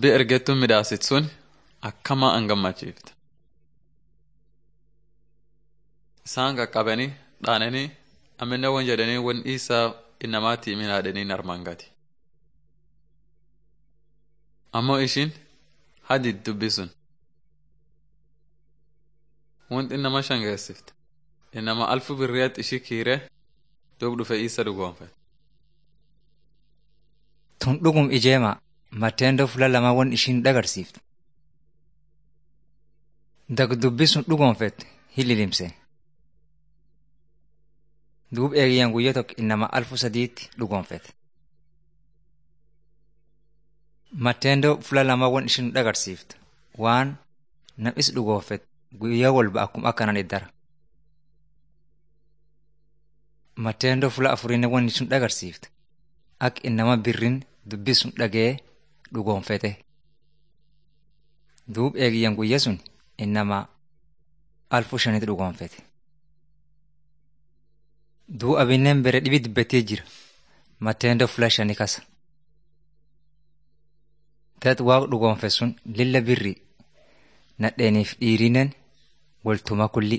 dubbii ergettuun midhaasit sun akkama an gammachiifte. Isaan qaqqabanii dhaananii amminna wan jedhanii wan dhiisaa innamaatti himin haadhanii armaan gati. Ammoo ishiin hadi dubbi sun. Wanti nama shangeessifte. Innama alfu birriyaatti ishii kiiree duub dhufe isa dhugoonfe. Tun dhugum ijeema matteendoo fuula lamaa wan ishiin dhagarsiiftu. Dagdubbi sun dhugoonfette hililimse. Duub eegiyyaan guyyaa tokko innama alfu sadiitti dhugoonfete. Matteendoo fuula lamaa wan ishiin dhagarsiiftu waan nam'is dhugoonfete guyyaa walba akkuma akkanan iddara. Matteendoo fuula afuriin wan ishiin dhagarsiiftu akka innama birrin dubbi sun dhagee dhugoonfete. Duub eegiyyaan guyyaa sun innama alfu shanitti dhugoonfete. Duu abinneen bere dhibi dubbatee jira. Matteendoo fuula shanii kasa. Tat waaq dhugoonfe sun lilla birri nadheeniif dhiirinen waltuma kulli.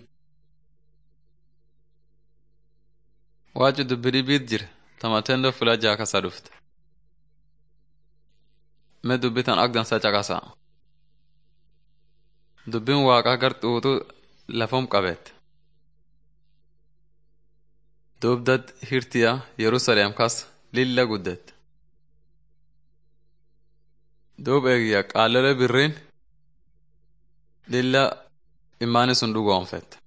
Waaju dubbi dhibiit jira ta matteendoo fuula jaha kasa dhufte. Mee dubbi tan agdansa caqasaa. Dubbiin waaqaa gar xuuxu lafum qabeette. Dubdad hirtiya Yerusaleem kas lilla guddette. Duub eegiyya qaalolee birriin lilla imaani sun dhugoonfette.